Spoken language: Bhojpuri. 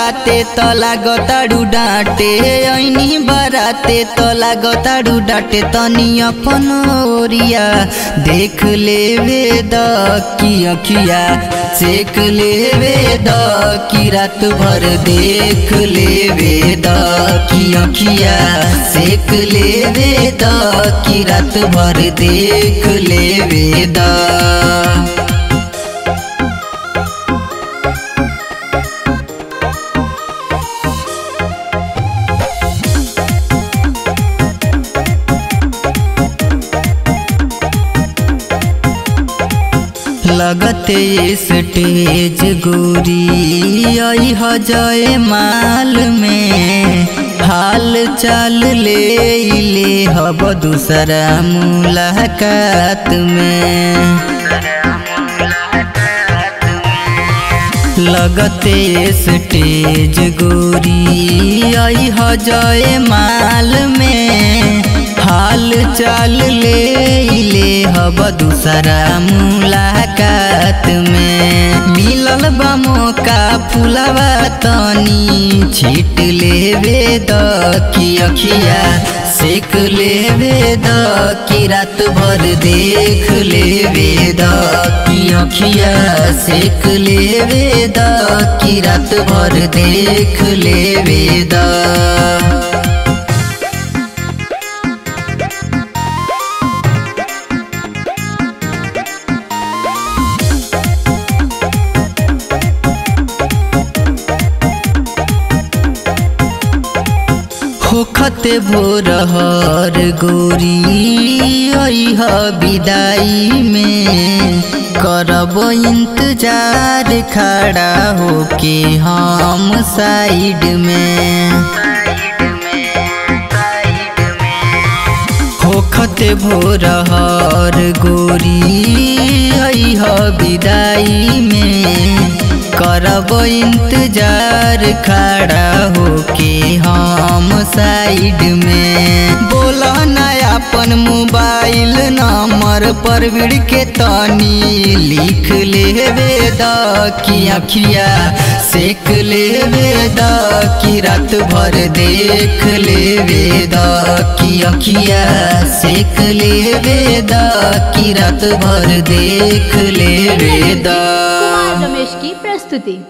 बाते त लागताडू डाँटे ऐनी बराते त लागताडू डाँटे तनी अपन ओरिया देख लेवे द की अखिया सेक लेवे द की रात भर देख लेवे द की अखिया सेक लेवे द की रात भर देख लेवे द लगते स्टेज गोरी आई जय माल में हाल चाल ले ले हब दूसरा मुलाकात में लगते स्टेज गोरी आई जय माल में हाल चाल ले ले हब दूसरा मुलाकात में मिलल बा मौका फुलवा तनी छीट लेवे द की अखिया सेक लेवे द की रात भर देख लेवे द की अखिया सेक लेवे द की रात भर देख लेवे द होखते भोर हर गोरी अह विदाई में करब इंतजार खड़ा होके हम साइड में होखते भोर हर गोरी अह विदाई में करब इंतजार खड़ा होके हम साइड में बोल अपन मोबाइल नंबर पर विड़ के तनी लिख लेवे द की अखिया सेक लेवे द की रात भर देख लेवे द की अखिया सेक लेवे द की रात भर देख लेवे द कुमार रमेश की प्रस्तुति